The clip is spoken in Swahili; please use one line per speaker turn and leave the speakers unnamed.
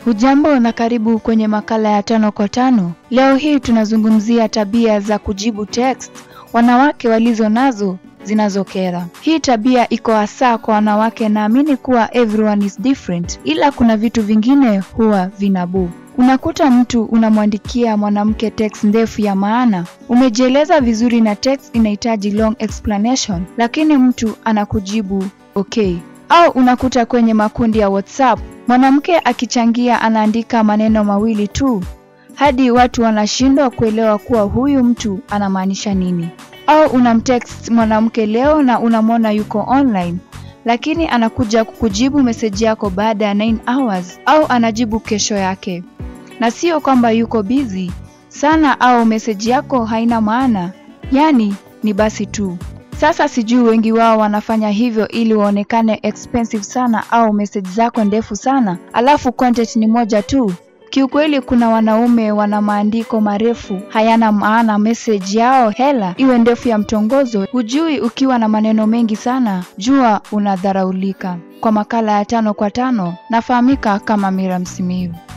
Hujambo na karibu kwenye makala ya tano kwa tano. Leo hii tunazungumzia tabia za kujibu text wanawake walizo nazo zinazokera. Hii tabia iko hasa kwa wanawake, naamini kuwa everyone is different, ila kuna vitu vingine huwa vinabuu. Unakuta mtu unamwandikia mwanamke text ndefu ya maana, umejieleza vizuri na text inahitaji long explanation, lakini mtu anakujibu okay. Au unakuta kwenye makundi ya WhatsApp mwanamke akichangia anaandika maneno mawili tu hadi watu wanashindwa kuelewa kuwa huyu mtu anamaanisha nini. Au unamtext mwanamke leo na unamwona yuko online lakini anakuja kukujibu meseji yako baada ya 9 hours au anajibu kesho yake, na sio kwamba yuko busy sana au meseji yako haina maana, yaani ni basi tu. Sasa sijui wengi wao wanafanya hivyo ili waonekane expensive sana au meseji zako ndefu sana, alafu content ni moja tu. Kiukweli kuna wanaume wana maandiko marefu hayana maana, message yao hela iwe ndefu ya mtongozo. Hujui ukiwa na maneno mengi sana, jua unadharaulika. Kwa makala ya tano kwa tano, nafahamika kama Mira Msimiyu.